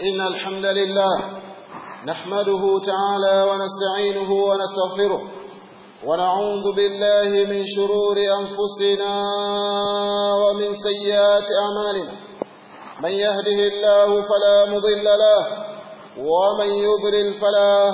إن الحمد لله نحمده تعالى ونستعينه ونستغفره ونعوذ بالله من شرور أنفسنا ومن سيئات أعمالنا من يهده الله فلا مضل له ومن يضلل فلا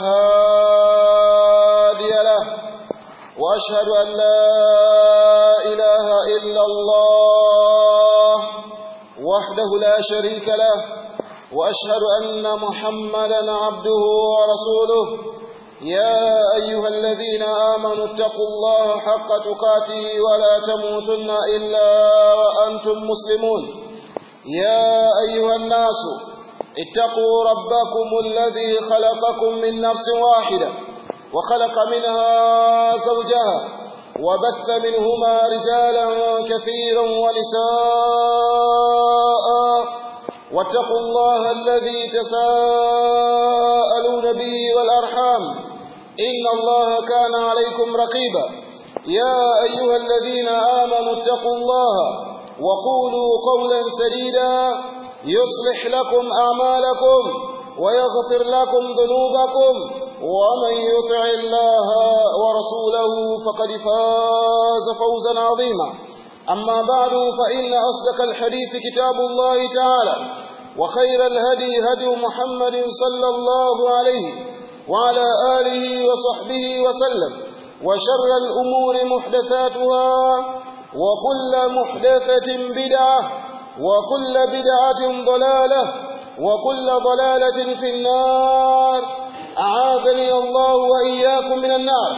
هادي له وأشهد أن لا إله إلا الله وحده لا شريك له وأشهد أن محمدا عبده ورسوله يا أيها الذين آمنوا اتقوا الله حق تقاته ولا تموتن إلا وأنتم مسلمون يا أيها الناس اتقوا ربكم الذي خلقكم من نفس واحدة وخلق منها زوجها وبث منهما رجالا كثيرا ونساء واتقوا الله الذي تساءلون به والأرحام إن الله كان عليكم رقيبا يا أيها الذين آمنوا اتقوا الله وقولوا قولا سديدا يصلح لكم أعمالكم ويغفر لكم ذنوبكم ومن يطع الله ورسوله فقد فاز فوزا عظيما أما بعد فإن أصدق الحديث كتاب الله تعالى وخير الهدي هدي محمد صلى الله عليه وعلى آله وصحبه وسلم وشر الأمور محدثاتها وكل محدثة بدعة وكل بدعة ضلالة وكل ضلالة في النار أعاذني الله وإياكم من النار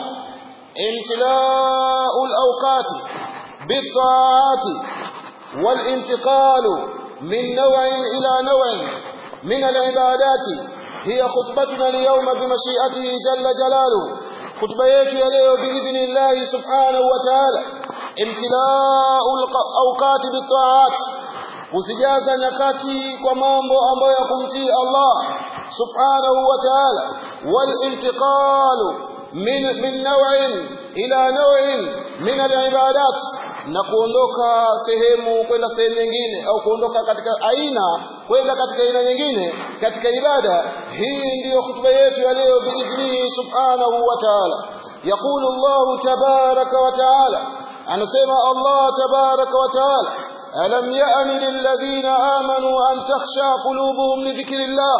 امتلاء الأوقات بالطاعات والانتقال من نوع إلى نوع من العبادات هي خطبتنا اليوم بمشيئته جل جلاله خطبة yetu ya leo باذن الله سبحانه وتعالى امتلاء الاوقات بالطاعات kuzijaza nyakati kwa mambo ambayo ya kumtii Allah subhanahu wa ta'ala wal intiqalu min min naw'in ila naw'in min al-ibadat na kuondoka sehemu kwenda sehemu nyingine au kuondoka katika aina kwenda katika aina nyingine katika ibada hii ndiyo hutuba yetu ya leo biidhnihi subhanahu wa ta'ala yaqulu Allah tabaraka wa ta'ala anasema Allah tabaraka wa ta'ala ألم يأن للذين آمنوا أن تخشى قلوبهم لذكر الله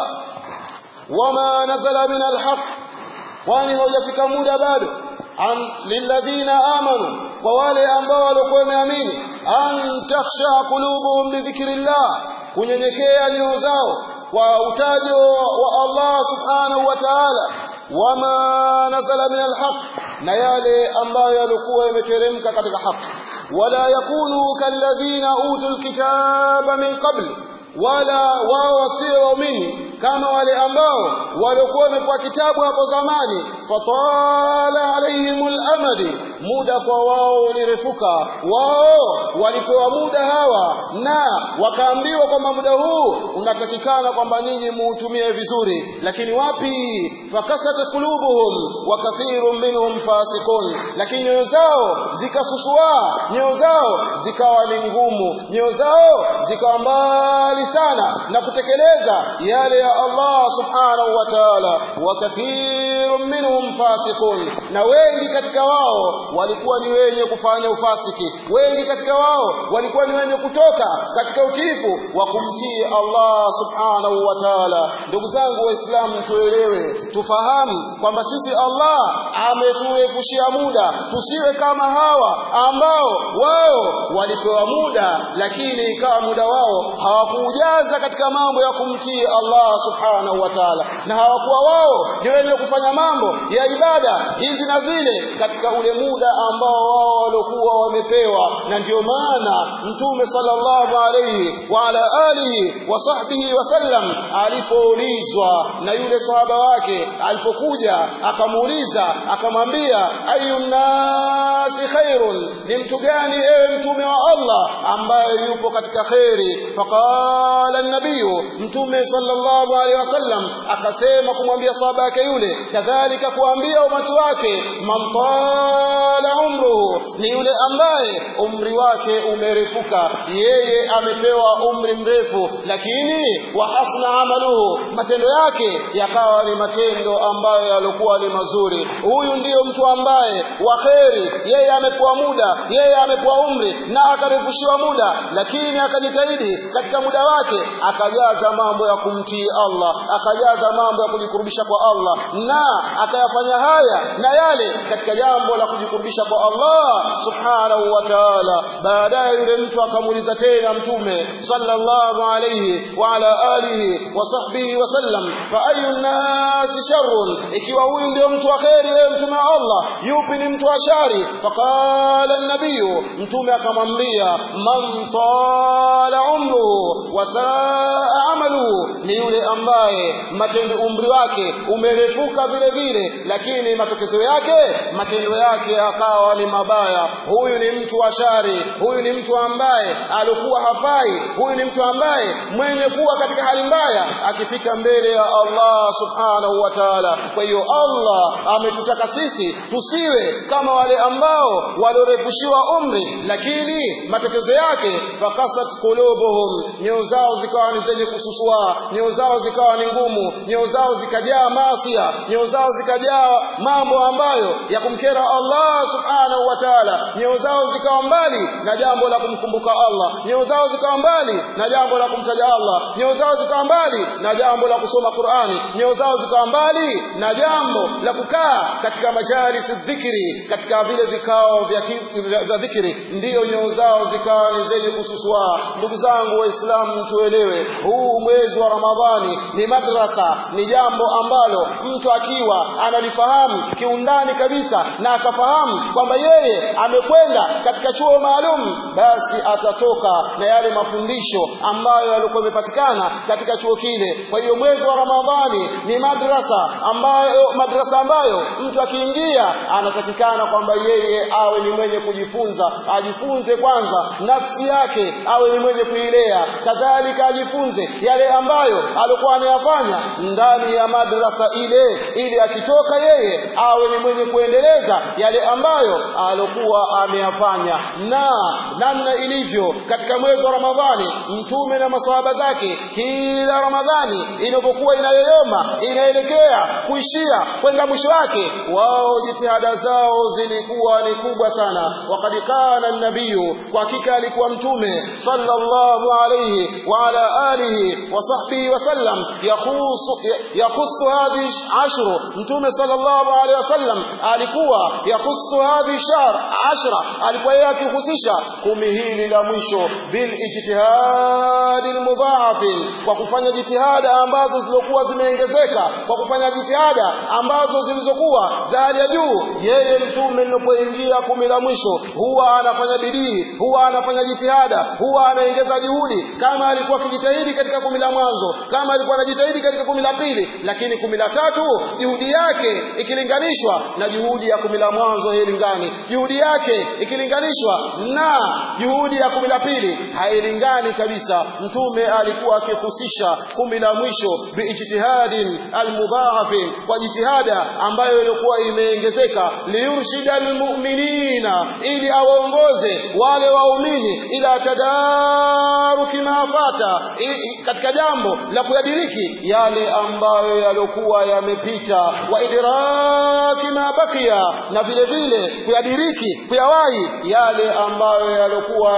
وما نزل من الحق kwani haujafika muda bado an lilladhina amanu kwa wale ambao walikuwa wameamini an takhsha qulubuhum li dhikrillah kunyenyekea nyoyo zao kwa utajo wa Allah subhanahu wa ta'ala wama nazala min alhaq na yale ambayo yalikuwa yameteremka katika haki wala yakunu kalladhina utul kitaba min qabl wala wao wasio waumini kama wale ambao waliokuwa wamepewa kitabu hapo zamani fatala alaihimul amadi muda kwa wao ulirefuka wao walipewa muda hawa na wakaambiwa kwamba muda huu unatakikana kwamba nyinyi muutumie vizuri lakini wapi fakasat qulubuhum wa kathirun minhum fasiqun lakini nyoyo zao zikasusua nyoyo zao zikawa ni ngumu nyoyo zao zikawa mbali sana na kutekeleza yale ya Allah subhanahu wa ta'ala wa kathirun minhum fasiqun na wengi katika wao walikuwa ni wenye kufanya ufasiki wengi katika wao walikuwa ni wenye kutoka katika utifu wa kumtii Allah subhanahu wa ta'ala ndugu zangu waislamu tuelewe tufahamu kwamba sisi Allah ameturefushia muda tusiwe kama hawa ambao wao walipewa muda lakini ikawa muda wao hawakuujaza katika mambo ya kumtii Allah subhanahu wa ta'ala na hawakuwa wao ni wenye kufanya mambo ya ibada hizi na zile katika ule muda ambao wao waliokuwa wamepewa na ndio maana mtume sallallahu alayhi wa ala alihi wa sahbihi wasallam alipoulizwa na yule sahaba wake alipokuja akamuuliza akamwambia ayun nasi khairun ni mtu gani ewe mtume wa Allah ambaye yupo katika kheri faqala nabiyu mtume sallallahu alaihi wasallam akasema kumwambia sahaba yake yule kadhalika kuambia umati wake man tala umruhu ni yule ambaye umri wake umerefuka yeye amepewa umri mrefu lakini wa hasna amaluhu matendo yake yakawa ni matendo ambayo yalikuwa ni mazuri huyu ndiyo mtu ambaye wa kheri yeye amepewa muda yeye amepewa umri na akarefushiwa muda lakini akajitahidi katika muda wake akajaza mambo ya kumtii Allah akajaza mambo ya kujikurubisha kwa Allah na akayafanya haya na yale katika jambo la kujikurubisha kwa Allah subhanahu wa ta'ala baadaye yule mtu akamuuliza tena mtume sallallahu alayhi wa ala alihi wa sahbihi wa sallam fa ayu nasi sharrun ikiwa huyu ndio mtu wa kheri yeye mtume wa Allah yupi ni mtu wa shari faqala an-nabiy mtume akamwambia man tala umruhu wa saa amaluhu ni yule ambaye matendo umri wake umerefuka vile vile lakini matokeo yake matendo yake akawa ni mabaya huyu ni mtu wa shari huyu ni mtu ambaye alikuwa hafai huyu ni mtu ambaye mwenye kuwa katika hali mbaya akifika mbele ya Allah subhanahu wa ta'ala kwa hiyo Allah ametutaka sisi tusiwe kama wale ambao waliorefushiwa umri lakini matokeo yake fakasat qulubuhum nyoyo zao zikawa ni zenye kususua nyoyo zao zikawa ni ngumu nyoyo zao zikajaa masia nyoyo zao zikajaa mambo ambayo ya kumkera Allah subhanahu wa ta'ala nyoyo zao zikawa mbali na jambo la kumkumbuka Allah nyoyo zao zikawa mbali na jambo la kumtaja Allah nyoyo zao zikawa mbali na jambo la kusoma Qur'ani nyoyo zao zikawa mbali na jambo la kukaa katika majalis dhikri katika vile vikao vya vya dhikri ndiyo nyoyo zao zikawa ni zenye kususua ndugu zangu waislamu tuelewe huu mwezi wa Ramadhani ni madrasa ni jambo ambalo mtu akiwa analifahamu kiundani kabisa na akafahamu kwamba yeye amekwenda katika chuo maalum basi atatoka na yale mafundisho ambayo yalikuwa yamepatikana katika chuo kile kwa hiyo mwezi wa Ramadhani ni madrasa ambayo madrasa ambayo mtu akiingia anatakikana kwamba yeye awe ni mwenye kujifunza ajifunze kwanza nafsi yake awe ni mwenye kuilea kadhalika ajifunze yale ambayo alikuwa anayafanya ndani ya madrasa ile ili akitoka yeye awe ni mwenye kuendeleza yale ambayo alikuwa ameyafanya na namna ilivyo katika mwezi wa Ramadhani mtume na maswahaba zake kila Ramadhani inapokuwa inayoyoma inaelekea kuishia kwenda mwisho wake wao jitihada zao zilikuwa ni kubwa sana wakad kana nabiyu kwa hakika alikuwa mtume sallallahu alayhi wa ala alihi wa sahbihi wasallam yakhusu yakhusu hadhi ashru mtume sallallahu alayhi wasallam alikuwa yakhusu hadhi shahr ashra alikuwa yeye akihusisha kumi hili la mwisho bil ijtihadi almudha'af kwa kufanya jitihada ambazo zilizokuwa zimeongezeka kwa kufanya jitihada ambazo zilizokuwa za hali ya juu yeye mtume linapoingia kumi la mwisho huwa anafanya bidii huwa anafanya jitihada huwa anaongeza juhudi kama alikuwa akijitahidi katika kumi la mwanzo kama alikuwa anajitahidi katika kumi la pili lakini kumi la tatu juhudi yake ikilinganishwa na juhudi ya kumi la mwanzo hailingani juhudi yake ikilinganishwa na juhudi ya kumi la pili hailingani kabisa mtume alikuwa akihusisha kumi la mwisho biijtihadin almudhaafin kwa jitihada ambayo ilikuwa imeongezeka liyurshida almu'minina ili awaongoze wale waumini ila tadaruki mafata katika jambo la kuyadiriki yale ambayo yaliokuwa yamepita wa idraki ma bakia na vile vile kuyadiriki kuyawahi yale ambayo yaliokuwa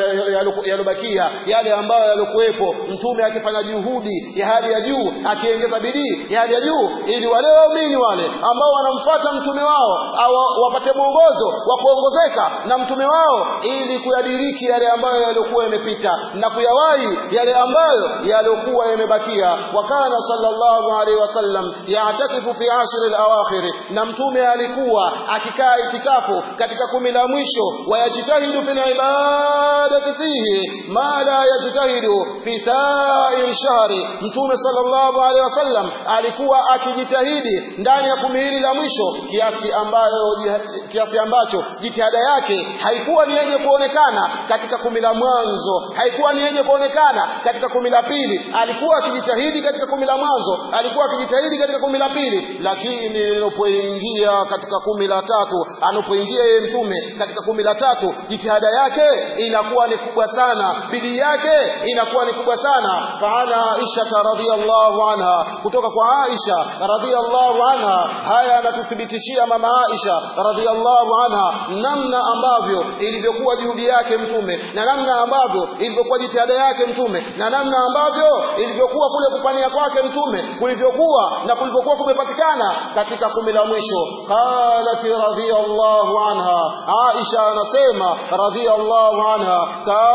yalobakia yale ambayo yalokuwepo mtume akifanya juhudi ya hali ya juu akiongeza bidii ya hali ya juu ili wale waumini wale ambao wanamfuata mtume wao awa, wapate mwongozo wa kuongozeka na mtume wao ili kuyadiriki yale ambayo yaliokuwa yamepita na kuyawahi yale ambayo yaliokuwa yamebakia wakana sallallahu alaihi wasallam yatakifu fi ashri al-awakhir na mtume alikuwa akikaa itikafu katika kumi la mwisho wayajitahidu fil ibadati العبادة فيه ما لا يجتهد في سائر الشهر mtume sallallahu alaihi wasallam alikuwa akijitahidi ndani ya kumi hili la mwisho kiasi ambayo kiasi ambacho jitihada yake haikuwa ni yenye kuonekana katika kumi la mwanzo haikuwa ni yenye kuonekana katika kumi la pili alikuwa akijitahidi katika kumi la mwanzo alikuwa akijitahidi katika kumi la pili lakini lilipoingia katika kumi la tatu anapoingia yeye mtume katika kumi la tatu jitihada yake inakuwa ni kubwa sana bidii yake inakuwa ni kubwa sana faana Aisha radhiallahu anha kutoka kwa Aisha radhiallahu anha haya anatuthibitishia mama Aisha radhiallahu anha namna ambavyo ilivyokuwa juhudi yake mtume na namna ambavyo ilivyokuwa jitihada yake mtume na namna ambavyo ilivyokuwa kule kupania kwake mtume kulivyokuwa na kulivyokuwa kumepatikana katika kumi la mwisho qalat radhiallahu anha Aisha anasema radhiallahu anha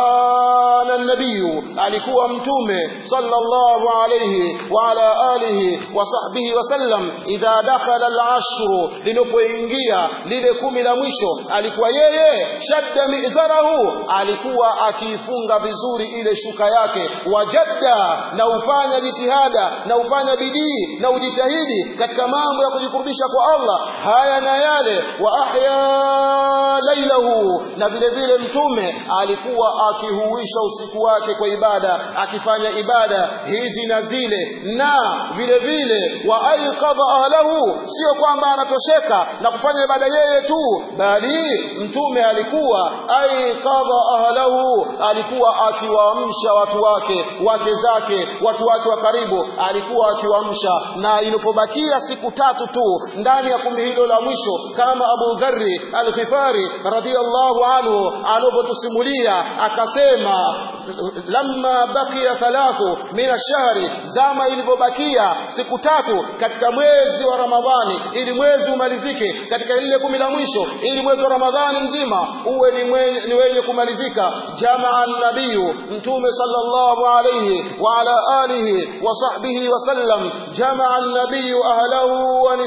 kana nabiyu alikuwa mtume sallallahu alayhi wa ala alihi wa sahbihi wasallam idha dakhala al-ashru lilipoingia lile kumi la mwisho alikuwa yeye shadda mizarahu alikuwa akiifunga vizuri ile shuka yake wajadda na ufanya jitihada na ufanya bidii na ujitahidi katika mambo ya kujikurubisha kwa Allah haya na yale wa ahya lailahu na vile vile mtume alikuwa akihuisha usiku wake kwa ibada akifanya ibada hizi na zile na vile vile wa aiqadha ahlahu sio kwamba anatosheka na kufanya ibada yeye tu bali mtume alikuwa aiqadha ahlahu alikuwa akiwaamsha watu wake wake zake watu wake wa karibu alikuwa akiwaamsha na ilipobakia siku tatu tu ndani ya kumi hilo la mwisho kama Abu Dharri al-Ghifari radhiyallahu anhu anapotusimulia akasema lamma baqiya thalathu min ash-shahri zama ilivyobakia siku tatu katika mwezi wa Ramadhani ili mwezi umalizike katika lile kumi la mwisho ili mwezi wa Ramadhani mzima uwe ni, mwenye, ni wenye kumalizika jamaa nabiyu mtume sallallahu alayhi wa ala alihi wa sahbihi wa sallam jamaa nabiyu ahlahu wa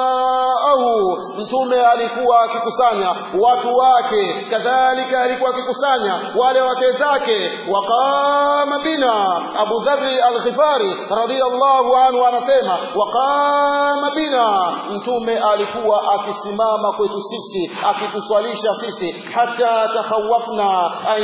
nisaahu mtume alikuwa akikusanya watu wake kadhalika alikuwa akikusanya wale wake zake waqama bina Abu Dharri al-Ghifari radhiyallahu anhu anasema waqama bina mtume alikuwa akisimama kwetu sisi akituswalisha sisi hata takhawafna an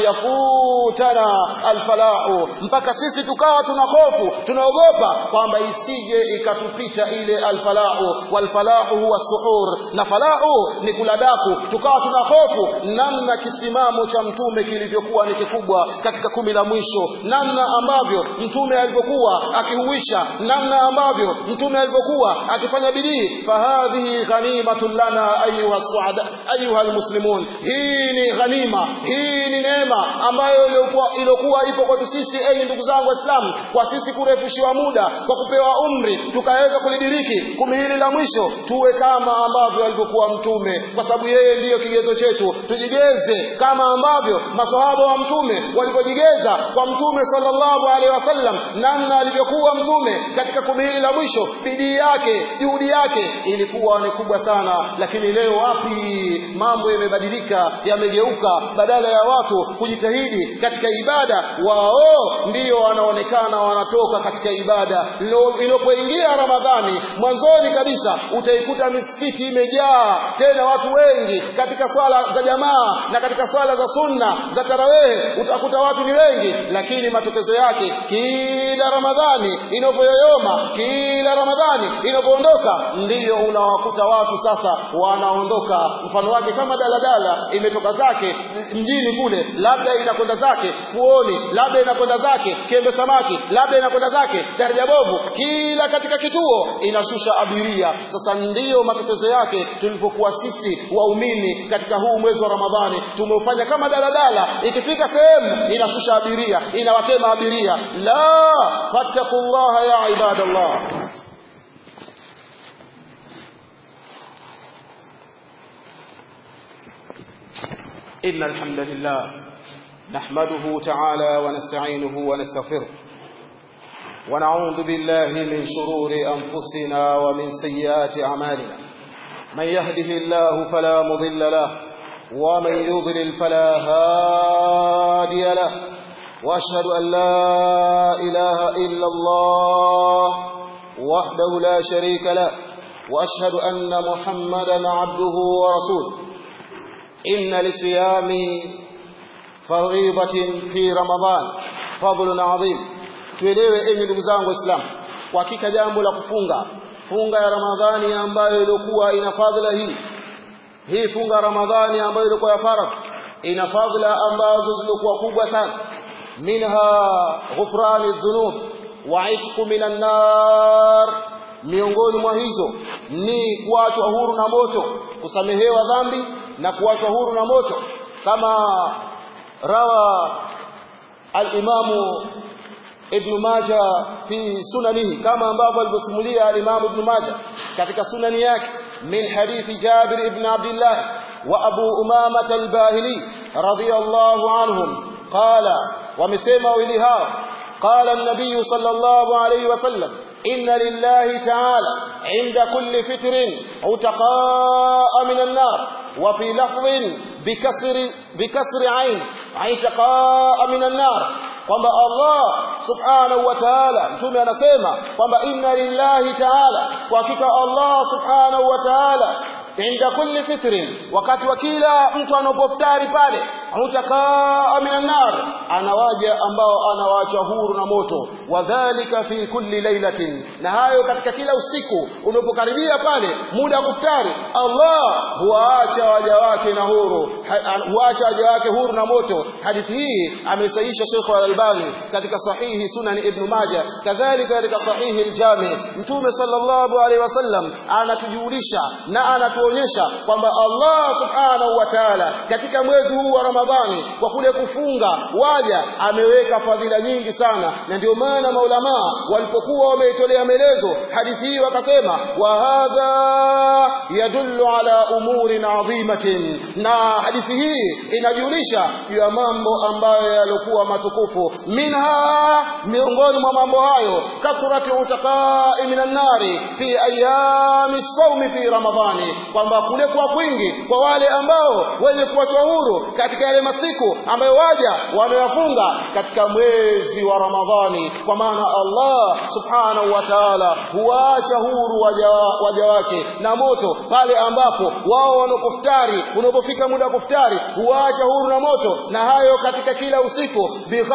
yakutana alfalahu mpaka sisi tukawa tuna hofu tunaogopa kwamba isije ikatupita ile alfalahu walfalahu huwa suhur na falahu ni kula daku tukawa tuna hofu namna kisimamo cha mtume kilivyokuwa ni kikubwa katika kumi la mwisho namna ambavyo mtume alivyokuwa akihuisha namna ambavyo mtume alivyokuwa akifanya bidii fahadhihi ghanimatun lana ayuha suada ayuha almuslimun hii ni ghanima hii ni neema ambayo iliyokuwa ipo kwetu sisi enyi ndugu zangu waislamu kwa sisi kurefushiwa muda kwa kupewa umri tukaweza kulidiriki kumi hili la mwisho tuwe kama ambavyo alivyokuwa mtume kwa sababu yeye ndiyo kigezo chetu tujigeze kama ambavyo masahaba wa mtume walivyojigeza kwa mtume sallallahu alaihi wasallam namna alivyokuwa mtume katika kumi hili la mwisho bidii yake juhudi yake ilikuwa ni kubwa sana lakini leo wapi mambo yamebadilika yamegeuka badala ya watu kujitahidi katika ibada wao ndio wanaonekana wanatoka katika ibada inapoingia ramadhani mwanzoni kabisa utaikuta misikiti imejaa tena watu wengi katika swala za jamaa na katika swala za sunna za tarawehe utakuta watu ni wengi lakini matokezo yake kila ramadhani inapoyoyoma kila ramadhani inapoondoka ndiyo unawakuta watu sasa wanaondoka mfano wake kama daladala imetoka zake mjini kule labda inakwenda zake fuoni labda inakwenda zake kembe samaki labda inakwenda zake daraja bovu kila katika kituo inashusha abiria sasa ndiyo matokezo yake tulipokuwa sisi waumini katika huu mwezi wa ramadhani tumeufanya kama daladala ikifika sehemu inashusha abiria inawatema abiria la fattaqullaha ya ibadallah إن الحمد لله نحمده تعالى ونستعينه ونستغفره ونعوذ بالله من شرور أنفسنا ومن سيئات أعمالنا من يهده الله فلا مضل له ومن يضلل فلا هادي وأشهد أن لا إله إلا الله وحده لا شريك له وأشهد أن محمدا عبده ورسوله إن لصيام فريضة في رمضان فضل عظيم tuelewe enyi ndugu zangu waislamu kwa hakika jambo la kufunga funga ya ramadhani ambayo ilikuwa ina fadhila hii hii funga ya ramadhani ambayo ilikuwa ya faradhi ina fadhila ambazo zilikuwa kubwa sana minha ghufrani dhunub wa itqu minan nar miongoni mwa hizo ni kuachwa huru na moto kusamehewa dhambi na kuachwa huru na moto kama rawa al-imamu ibn Majah fi sunanihi kama ambavyo alivyosimulia al-Imam ibn Majah katika sunani yake min hadithi Jabir ibn Abdullah wa Abu Umama al-Bahili radiyallahu anhum qala wamesema wili hao qala an-nabiy sallallahu alayhi wasallam inna lillahi ta'ala 'inda kulli fitrin utaqa'a min an-nar wa fi lafdhin bikasri bikasri 'ain 'itaqa'a min an-nar kwamba Allah subhanahu wa ta'ala mtume anasema kwamba inna lillahi ta'ala kwa hakika Allah subhanahu wa ta'ala inda kulli fitrin wakati wa kila mtu anapoftari pale utakaa minan nar anawaja ambao anawaacha huru na moto wadhalika fi kulli lailatin na hayo katika kila usiku unapokaribia pale muda wa kuftari Allah huwaacha waja wake na huru huacha waja wake huru na moto hadithi hii amesahihisha Sheikh Al-Albani katika sahihi Sunan Ibn Majah kadhalika katika sahihi Al-Jami Mtume sallallahu alaihi wasallam anatujulisha na anatuonyesha kwamba Allah subhanahu wa ta'ala katika mwezi huu wa Ramadhani kwa kule kufunga waja ameweka fadhila nyingi sana na ndio maana maulama walipokuwa wameitolea maelezo hadithi hii wakasema wa hadha yadullu ala umurin adhimatin na hadithi hii inajulisha juu ya mambo ambayo yalikuwa matukufu minha miongoni mwa mambo hayo kathratu utaqai minan nari fi ayami sawmi fi ramadhani kwamba kule kwa kwingi kwa wale ambao wenye kuachwa huru katika yale masiku ambayo waja wamewafunga katika mwezi wa Ramadhani kwa maana Allah subhanahu wa ta'ala huacha huru waja, waja wake na moto pale ambapo wao wanapoftari unapofika muda wa kuftari huacha huru na moto na hayo katika kila usiku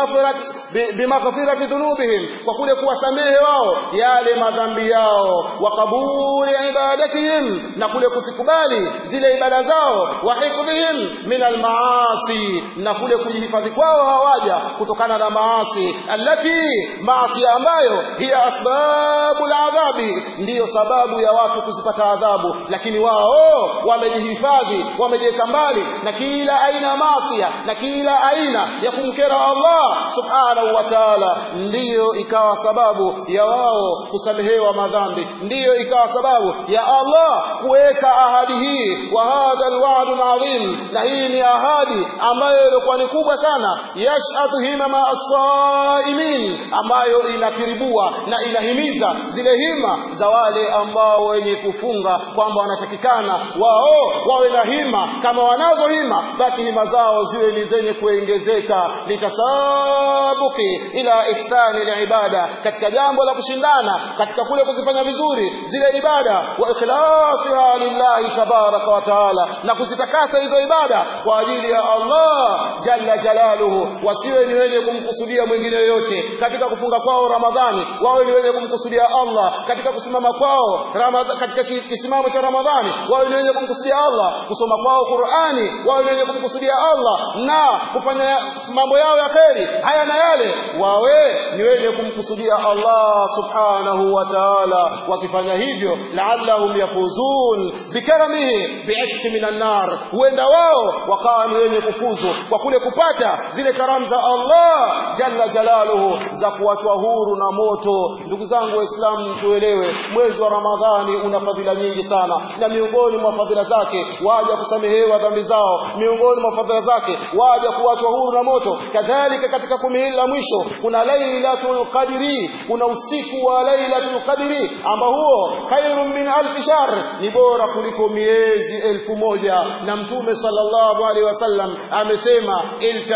bimaghfirati dhunubihim kwa kule kuwasamehe wao yale madhambi yao wa kabuli ibadatihim na kule kuzikubali zile ibada zao wa hifdhihim min almaasi na kule kujihifadhi kwao hawaja kutokana na maasi allati maasi ambayo hiya asbabul adhabi ndiyo sababu ya watu kuzipata adhabu lakini wao wamejihifadhi wamejiweka mbali na kila aina ya maasi na kila aina ya kumkera Allah subhanahu wa ta'ala ndiyo ikawa sababu ya wao kusamehewa madhambi ndiyo ikawa sababu ya Allah kuweka ahadi hii wa hadha alwa'd adhim na hii ni ahadi ambayo ilikuwa ni kubwa sana yashhadu himama as-saimin ambayo inatiribua na inahimiza zile hima za wale ambao wenye kufunga kwamba wanatakikana wao wawe na hima kama wanazo hima basi hima zao ziwe ni zenye kuongezeka litasabuki ila ihsani ibada katika jambo la kushindana katika kule kuzifanya vizuri zile ibada wa ikhlasiha lillahi tabaraka wa taala na kuzitakasa hizo ibada kwa ajili ya Allah jalla jalaluhu wasiwe ni wenye kumkusudia mwingine yoyote katika kufunga kwao Ramadhani wawe ni wenye kumkusudia Allah katika kusimama kwao Ramadhani katika kisimamo cha Ramadhani wawe ni wenye kumkusudia Allah kusoma kwao Qur'ani wawe ni wenye kumkusudia Allah na kufanya mambo yao ya kheri haya na yale wawe ni wenye kumkusudia Allah subhanahu wa ta'ala wakifanya hivyo la'allahum yafuzun bikaramihi bi'itqi minan nar huenda wao wakawa ni wenye kufuzu kwa kule kupata zile karamu za Allah jalla jalaluhu za kuachwa huru na moto ndugu zangu waislamu tuelewe mwezi wa Ramadhani una fadhila nyingi sana na miongoni mwa fadhila zake waja kusamehewa dhambi zao miongoni mwa fadhila zake waja kuachwa huru na moto kadhalika katika kumi hili la mwisho kuna lailatul qadri kuna usiku wa lailatul qadri ambao huo khairun min alf shahr ni bora kuliko miezi elfu moja na mtume sallallahu alaihi wasallam amesema iltamisuha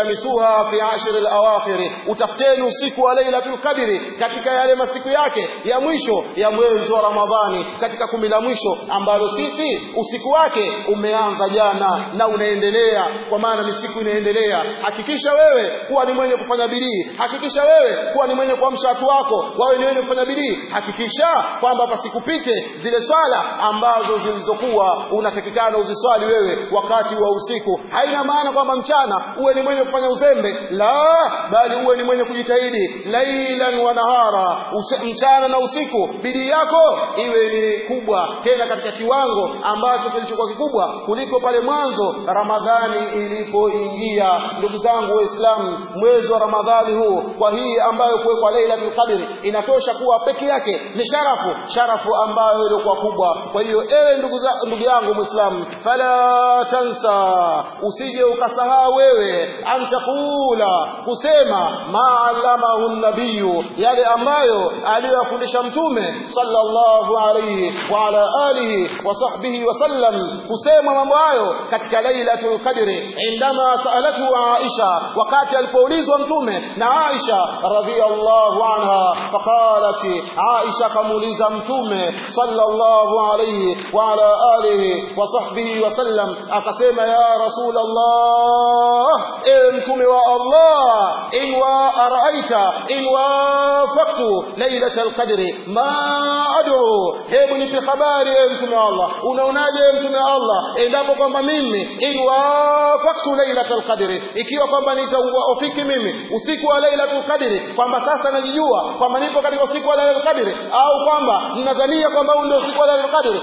fiha fi ashr al-awakhir utafuteni usiku wa lailatul qadri katika yale masiku yake ya mwisho ya mwezi wa Ramadhani katika kumi la mwisho ambalo sisi usiku wake umeanza jana na unaendelea kwa maana ni siku inaendelea hakikisha wewe kuwa ni mwenye kufanya bidii hakikisha wewe kuwa ni mwenye kuamsha watu wako wawe ni wenye kufanya bidii hakikisha kwamba pasikupite zile swala ambazo zilizokuwa unatakikana uziswali wewe wakati wa usiku haina maana kwamba mchana uwe ni mwenye kufanya uzembe la bali uwe ni mwenye kujitahidi lailan wa nahara mchana na usiku bidii yako iwe ni kubwa tena katika kiwango ambacho kilichokuwa kikubwa kuliko pale mwanzo Ramadhani ilipoingia ndugu zangu waislamu mwezi wa Ramadhani huu kwa hii ambayo kuwekwa Lailatul Qadr inatosha kuwa peke yake ni sharafu sharafu ambayo ilikuwa kubwa kwa hiyo ewe ndugu za, ndugu yangu muislamu fala tansa usije ukasahau wewe antakula kusema ma'allamahu nabiyu yale ambayo aliyofundisha mtume sallallahu alayhi wa ala alihi wa sahbihi wa sallam kusema mambo hayo katika lailatul qadri indama saalatu aisha wakati alipoulizwa mtume na aisha radhiyallahu anha faqalat aisha kamuuliza mtume sallallahu alayhi wa ala alihi wa sahbihi wa sallam akasema ya rasulullah ewe mtume wa allah in wa araita in wafaqtu lailatul qadri ma ad'u hebu nipe habari ewe mtume wa Allah unaonaje ewe mtume wa Allah endapo kwamba mimi in wafaqtu lailatul qadri ikiwa kwamba nitaufiki mimi usiku wa lailatul qadri kwamba sasa najijua kwamba nipo katika usiku wa lailatul qadri au kwamba ninadhania kwamba huu ndio usiku wa lailatul qadri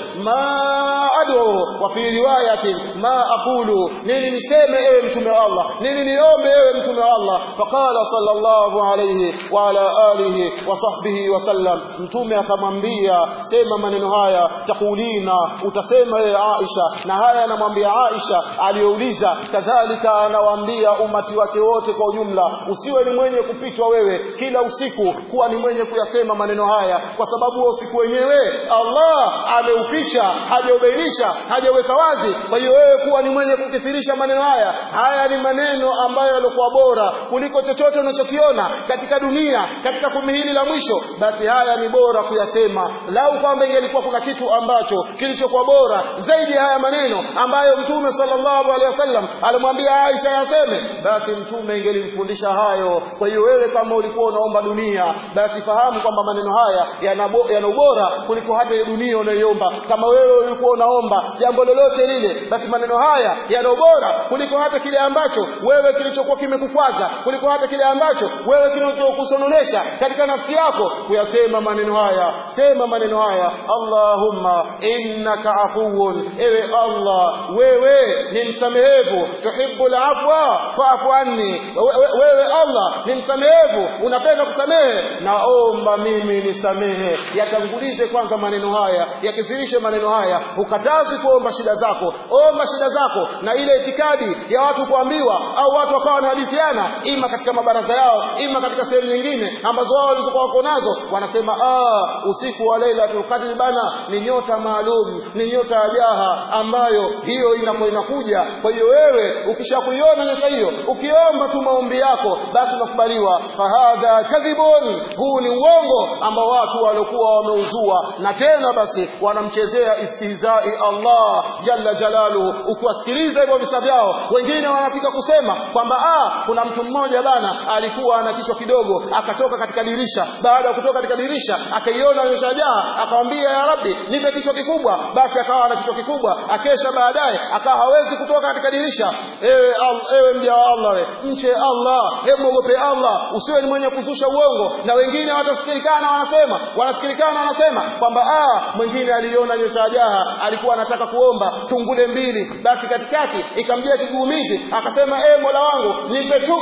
ma ad'u wa fi riwayatin ma aqulu nini niseme ewe mtume wa Allah nini niombe ewe mtume wa Allah faqala sallallahu alayhi wa ala alihi wa sahbihi wa sallam mtume akamwambia sema maneno haya takulina utasema wewe Aisha na haya anamwambia Aisha aliyouliza kadhalika anawaambia umati wake wote kwa ujumla usiwe ni mwenye kupitwa wewe kila usiku kuwa ni mwenye kuyasema maneno haya kwa sababu wa usiku wenyewe Allah ameuficha hajaubainisha hajaweka wazi kwa hiyo wewe kuwa ni mwenye kukithirisha maneno haya haya ni maneno ambayo yalikuwa bora kuliko chochote unachokiona katika dunia katika kumi hili la mwisho basi haya ni bora kuyasema lau kwamba ingelikuwa kuna kitu ambacho kilichokuwa bora zaidi ya haya maneno ambayo mtume sallallahu alaihi wasallam alimwambia Aisha yaseme basi mtume ingelimfundisha hayo kwa hiyo wewe kama ulikuwa unaomba dunia basi fahamu kwamba maneno haya yana yana ubora kuliko hata hiyo dunia unayoomba kama wewe ulikuwa unaomba jambo lolote lile basi maneno haya yana ubora kuliko hata kile ambacho wewe kilichokuwa kimekukwaza kuliko hata kile ambacho wewe kinachokusononesha katika nafsi yako kuyasema maneno haya sema maneno haya Allahumma innaka afuwun ewe Allah wewe ni msamehevu tuhibbul afwa fa'fu anni wewe Allah ni msamehevu unapenda kusamehe naomba mimi nisamehe yatangulize kwanza maneno haya yakithirishe maneno haya ukatazi kuomba shida zako omba shida zako na ile itikadi ya watu kuambiwa au watu wakawa wanahadithiana ima katika mabaraza yao ima katika sehemu nyingine ambazo wao walizokuwa wako nazo wanasema ah usiku wa Lailatul Qadr bana ni nyota maalum ni nyota ya jaha ambayo hiyo inapo inakuja kwa hiyo wewe ukishakuiona nyota hiyo ukiomba tu maombi yako basi unakubaliwa fahadha kadhibun huu ni uongo ambao watu waliokuwa wameuzua na tena basi wanamchezea istihzai Allah jalla jalaluhu ukiwasikiliza hivyo visa vyao wengine wanafika kusema kwamba ah kuna mtu mmoja bana alikuwa ana kichwa kidogo akatoka katika dirisha baada ya kutoka katika dirisha akaiona imeshajaa akamwambia ya rabbi nipe kichwa kikubwa basi akawa ana kichwa kikubwa akesha baadaye akawa hawezi kutoka katika dirisha ewe al, ewe mja wa Allah we mche Allah hebu muogope Allah usiwe ni mwenye kuzusha uongo na wengine watasikilikana wanasema wanasikilikana wanasema kwamba ah mwingine aliona nyota jaha alikuwa anataka kuomba tungule mbili basi katikati ikamjia kiguumizi akasema e mola wangu nipe tu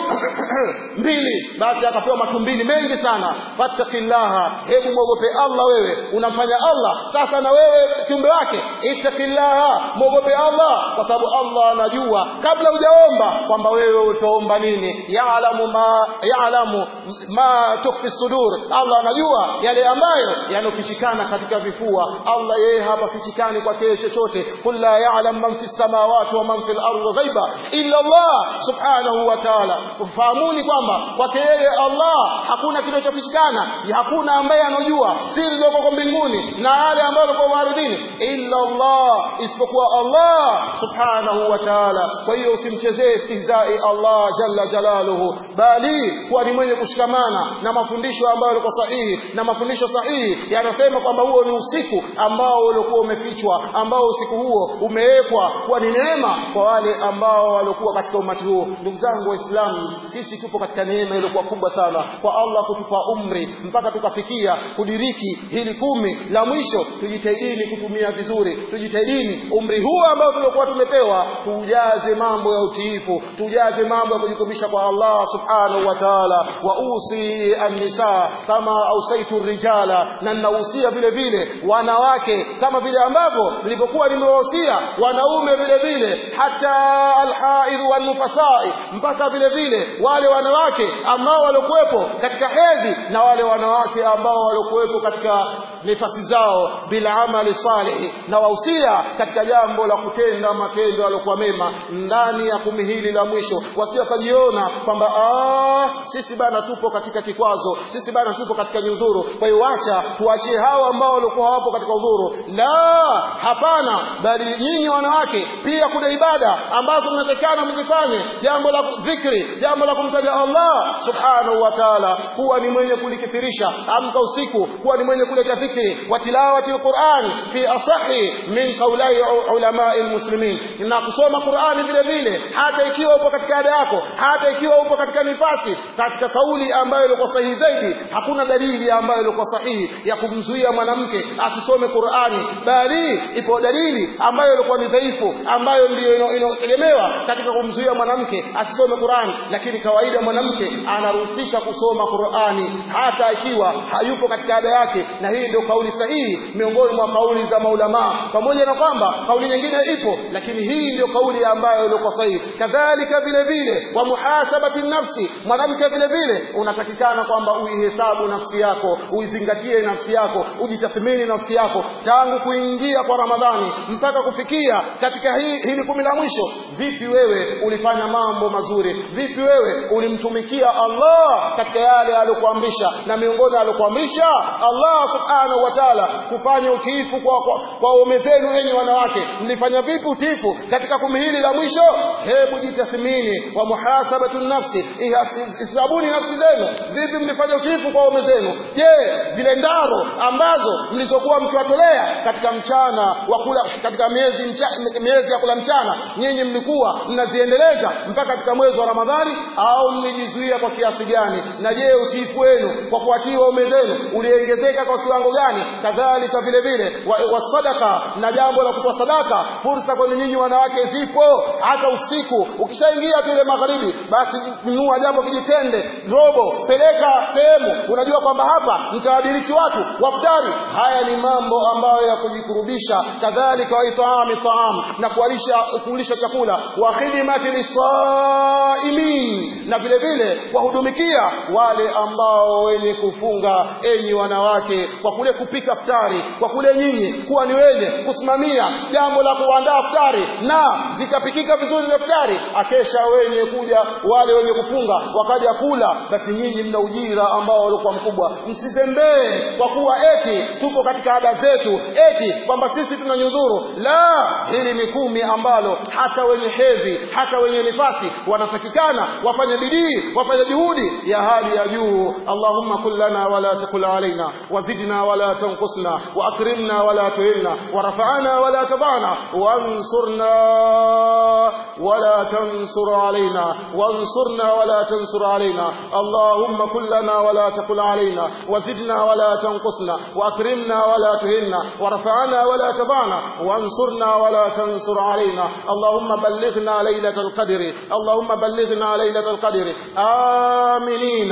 mbili basi akapewa matumbili mengi sana fattakillaha hebu mwogope Allah wewe unamfanya Allah sasa na wewe kiumbe wake ittakillaha mwogope Allah kwa sababu Allah anajua kabla hujaomba kwamba wewe utaomba nini yaalamu ma Allah ya'lamu ma tukhfi sudur Allah anajua yale ambayo yanofichikana katika vifua Allah yeye hapafichikani kwake chochote qul la ya'lam man fis samawati wa man fil ardi ghaiba illa Allah subhanahu wa ta'ala fahamuni kwamba kwake yeye Allah hakuna kinachofichikana hakuna ambaye anojua siri zilizoko kwa mbinguni na yale ambayo yako ardhini illa Allah isipokuwa Allah subhanahu wa ta'ala kwa hiyo usimchezee istihzai Allah jalla jalaluhu bali kuwa ni mwenye kushikamana na mafundisho ambayo yalikuwa sahihi na mafundisho sahihi yanasema kwamba huo ni usiku ambao ulikuwa umefichwa ambao usiku huo umewekwa kuwa ni neema kwa wale ambao walikuwa katika umati huo ndugu zangu waislamu sisi tupo katika neema iliyokuwa kubwa sana kwa Allah kutupa umri mpaka tukafikia kudiriki hili kumi la mwisho tujitahidini kutumia vizuri tujitahidini umri huu ambao tuliokuwa tumepewa tujaze mambo ya utiifu tujaze mambo ya kujikumbisha kwa Allah subhanahu wa ta'ala wa usi an-nisa kama ausaitu rijala na ninahusia vile vile wanawake kama vile ambavyo nilipokuwa nimewahusia wanaume vile vile hata alhaidh wanufasai mpaka vile vile wale wanawake ambao waliokuwepo katika hedhi na wale wanawake ambao waliokuwepo katika nafasi zao bila amali salih na wahusia katika jambo la kutenda matendo yaliokuwa mema ndani ya kumi hili la mwisho wasije wakajiona kwamba sisi bana tupo katika kikwazo sisi bana tupo katika nyudhuru kwa hiyo wacha tuachie hao ambao walikuwa hawapo katika udhuru la hapana bali nyinyi wanawake pia kuna ibada ambazo mnatakana mzifanye jambo la dhikri jambo la kumtaja Allah subhanahu wa ta'ala kuwa ni mwenye kulikithirisha amka usiku kuwa ni mwenye kuleta dhikri wa tilawati alquran fi asahi min qawlai ulamai almuslimin na kusoma Qur'ani vile vile hata ikiwa upo katika ada yako hata ikiwa upo katika nifasi katika kauli ambayo ilikuwa sahihi zaidi hakuna dalili ambayo ilikuwa sahihi ya kumzuia mwanamke asisome Qur'ani bali ipo dalili ambayo ilikuwa ni dhaifu ambayo ndiyo inategemewa katika kumzuia mwanamke asisome Qur'ani lakini kawaida mwanamke anaruhusika kusoma Qur'ani hata ikiwa hayupo katika ada yake na hii ndio kauli sahihi miongoni mwa kauli za maulama pamoja na kwamba kauli nyingine ipo lakini hii ndio kauli ambayo ilikuwa sahihi kadhalika vile vile wa muhasabati nafsi mwanamke vile vile unatakikana kwamba uihesabu nafsi yako uizingatie nafsi yako ujitathmini nafsi yako tangu kuingia kwa Ramadhani mpaka kufikia katika hii hili kumi la mwisho vipi wewe ulifanya mambo mazuri vipi wewe ulimtumikia Allah katika yale aliyokuamrisha na miongoni aliyokuamrisha Allah subhanahu wa ta'ala kufanya utiifu kwa kwa, kwa ume zenu enyi wanawake mlifanya vipi utiifu katika kumi hili la mwisho hebu jitathmini wa muhasabatu nafsi isabuni nafsi zenu vipi mlifanya utiifu kwa ume zenu je zile ndaro ambazo mlizokuwa mkiwatolea katika mchana wa kula katika miezi mcha, miezi ya kula mchana nyinyi mlikuwa mnaziendeleza mpaka katika mwezi wa Ramadhani au mlijizuia kwa kiasi gani na je utiifu wenu kwa kuwatii waume zenu uliongezeka kwa kiwango gani kadhalika vile vile wa, wa sadaka na jambo la kutoa sadaka fursa kwenu nyinyi wanawake zipo hata usiku ukishaingia tu ile magharibi basi nunua jambo kijitende robo peleka sehemu unajua kwamba hapa mtawadiriki watu waftari haya ni mambo ambayo ya kujikurubisha kadhalika waitaami taam na kuwalisha kulisha chakula wa khidmati lisaimin na vile vile kuwahudumikia wale ambao wenye kufunga enyi wanawake kwa kule kupika ftari kwa kule nyinyi kuwa ni wenye kusimamia jambo la kuandaa ftari na zikapikika vizuri vya ftari akesha wenye kuja wale wenye kufunga wakaja kula basi nyinyi mna ujira ambao walikuwa mkubwa msizembee kwa kuwa eti tupo katika ada zetu eti kwamba sisi tuna nyudhuru la hili ni kumi ambalo hata wenye hedhi hata wenye nifasi wanatakikana wafanye bidii wafanye juhudi ya hali ya juu allahumma kullana wala takul alaina wazidna wala tanqusna واكرمنا ولا تهنا ورفعنا ولا تضعنا وانصرنا ولا تنصر علينا وانصرنا ولا تنصر علينا اللهم كلنا ولا تقل علينا وزدنا ولا تنقصنا واكرمنا ولا تهنا ورفعنا ولا تضعنا وانصرنا ولا تنصر علينا اللهم بلغنا ليلة القدر اللهم بلغنا ليلة القدر آمنين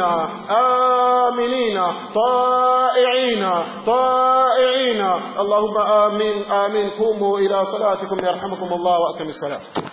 آمنين طائعين طائعين اللهم آمين آمين قوموا إلى صلاتكم يرحمكم الله وأتم السلام